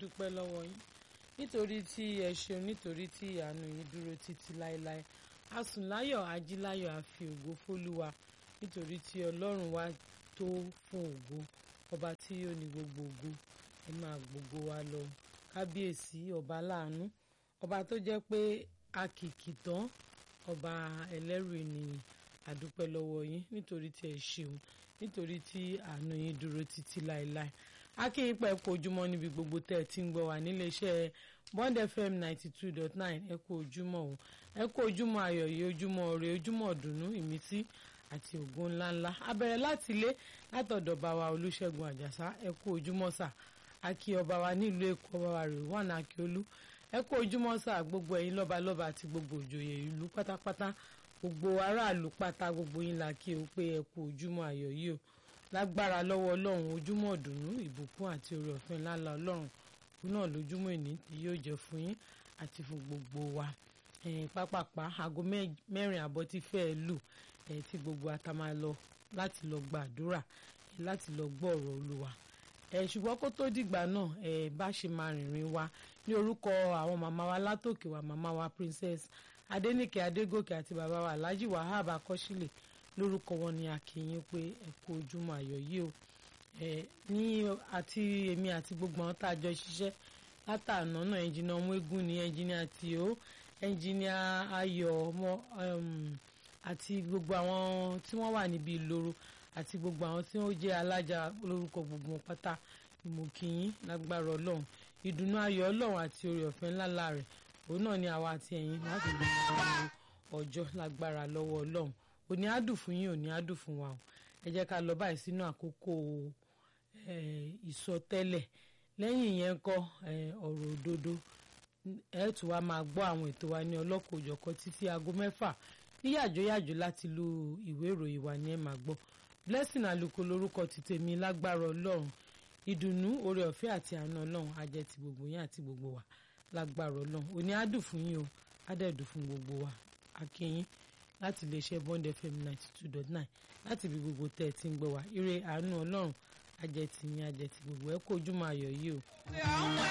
dúpẹ́ lọ́wọ́ yín nítorí tí ẹ ṣeun nítorí tí àánú yín dúró títí láéláé a sùn láyọ̀ a jí láyọ̀ a fi ògo fólúwa nítorí tí ọlọ́run wa tó fún ògo ọba tí ó ní gbogbo ògo ẹ máa gbogbo wa lọ kábíyèsí ọba láàánú ọba tó jẹ́ pé akìkì tán ọba ẹlẹ́rù ènìyàn àdúpẹ́ lọ́wọ́ yín nítorí tí ẹ ṣeun nítorí tí àánú yín dúró títí láéláé akínyìn pẹ̀ kú ojúmọ́ níbi gbogbo tẹ́ ẹ ti ń gbọ́ wá nílé iṣẹ́ Bond FM ninety two dot nine ẹ kú ojúmọ́ o ẹ kú ojúmọ́ ayọ̀ yìí ojúmọ́ ire ojúmọ́ ọ̀dùnnú ìmísí àti ògo ńláńlá abẹ̀rẹ̀ láti ilé látọ̀dọ̀ bá wa Olúṣẹ́gun Àjàsá ẹ kú ojúmọ́ sà akí ọba wa nílùú Èkó ọba wa rè wọ́n Akíolú ẹ kú ojúmọ́ sà gbogbo ẹ̀yin lọ́balọ́ba àti gbogbo òjòyè ìlú pátápátá gbogbo aráàlú pátá gbogbo yín la kí o pé ẹ kú ojúmọ́ ayọ̀ yìí o lágbára lọ́wọ́ ọlọ́run ojúmọ́ ọ̀dùnnú ìbùkún àti oore ọ̀fẹ́ ńláńlá ọlọ́run òun náà lójúmọ́ ìní tí yóò jẹ́ fún yín àti fún gbogbo wa pápápá aago mẹ́rin àbọ̀ ti fẹ́ẹ́ lù tí gbogbo ata máa lọ láti lọ gbàdúrà láti lọ gbọ́ ọ̀rọ̀ olúwa ṣùgbọ́n kó tó dìgbà náà bá ṣe máa rìnrìn wa ní orúkọ àwọn màmá wa látòkè wa màmá wa princess adéníkè adégòkè àti bàbá wa alhaji wahab akọ́sílẹ̀ lórúkọ wọn ni akínyìn pé ẹ kú ojúmọ́ ayọ̀ yìí o ẹ ní àti èmi àti gbogbo àwọn tá a jọ ṣiṣẹ́ látàná náà ẹnjìnà ọmọ eégún ni ẹnjìnà tìó ẹnjìnà ayọ̀ ọmọ àti gbogbo àwọn tí wọ́n wà níbi ìloro àti gbogbo àwọn tí wọ́n jẹ́ alájà lórúkọ gbogbo wọn pátá ìmọ̀kìyìn lágbára ọlọ́run ìdùnnú ayọ̀ ọlọ́run àti oore ọ̀fẹ́ ńláńlá rẹ̀ òun náà ni àwa àti ẹ̀yin láti gbogbo ọjọ́ lágbára lọ́wọ́ ọlọ́run òní àdùn fún yín òní àdùn fún wa o ẹ jẹ́ ká lọ báyìí sínú àkókò ìsọtẹ́lẹ̀ lẹ́yìn yẹn kọ́ ọ̀rọ̀ òdodo ẹ tún wá máa gbọ́ àwọn ètò wa ní ọlọ́kọ̀ọ́jọ̀kọ́ títí aago mẹ́fà ní yàjóyàjó láti lu ìwé ìròyìn wa ní ẹ máa gbọ́ blessing àlùkò lórúkọ ti tèmi lágbára ọlọ́run ìdùnnú oore ọ̀fẹ́ àti àánú ọlọ́run á jẹ́ ti gbogbo yín àti gbogbo wa lágbára ọlọ́run òní àdùn fún yín o àdẹ̀dùn fún gbogbo wa akínyín láti iléeṣẹ́ Bond FM ninety two dot nine láti ibi gbogbo tẹ́ ẹ ti ń gbọ́ wá ire àánú ọlọ́run ajẹ́ ti yín ajẹ́ ti gbogbo ẹ kó ojúmọ́ ayọ̀ yìí o.